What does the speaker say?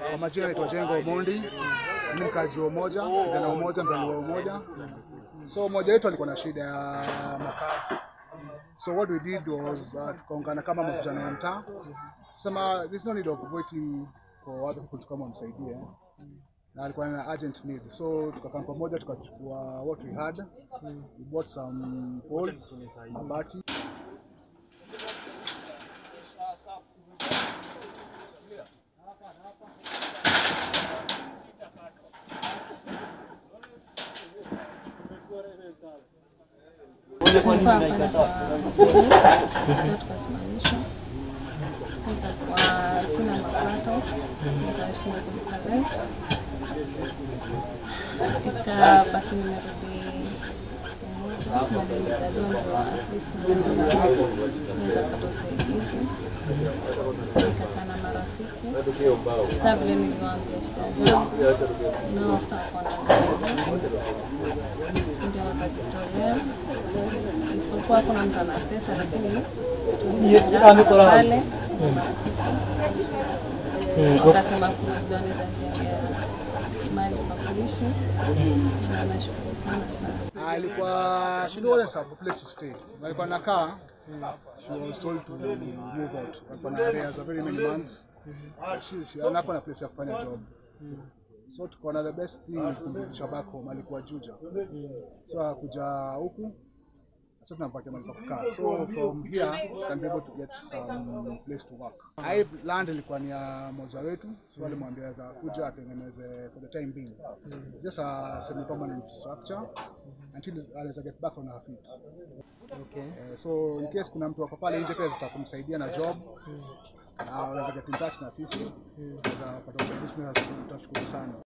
Kwa majina naitwa Jengo Omondi, mimi mkazi wa Umoja, kijana wa Umoja, mzaliwa wa Umoja. So mmoja wetu alikuwa na shida ya makazi, so what we did was uh, tukaungana kama mavijana wa mtaa sema there's no need of waiting for other people to come wamsaidie na alikuwa na urgent need so tukakaa pamoja tukachukua what we had we bought some poles mabati Tulikuwa hapa kwa tukasimamishwa. Sasa nikakuwa sina mapato, nikashindwa kulipa rent, ikabaki nimerudi Umoja na nilizaliwa ndio at least naweza kupata usaidizi. Nikakaa na marafiki, sasa vile niliwaambia shida zangu, nao sasa wananisaidia ndio wakajitolea, isipokuwa kuna mtu ana pesa, lakini tulichangana pale wakasema kuna vile wanaweza nijengea mahali pa kuishi, na nashukuru sana sana. alikuwa she didn't have a place to stay alikuwa nakaa she was told to move out alikuwa na areas of very many months she, she anakuwa na place ya kufanya job so tukaona the best thing ni kumrudisha back home alikuwa Juja so akuja huku sasa tunampatia mahali pa kukaa so from here she can be able to get some place to work hii land ilikuwa ni ya moja wetu so alimwambia za kuja atengeneze for the time being just a semi permanent structure until anaweza get back on her feet Okay. Eh, so in case kuna mtu wako pale nje pia zitakumsaidia na job na unaweza get in touch na sisi unaweza pata usaidizi tunashukuru sana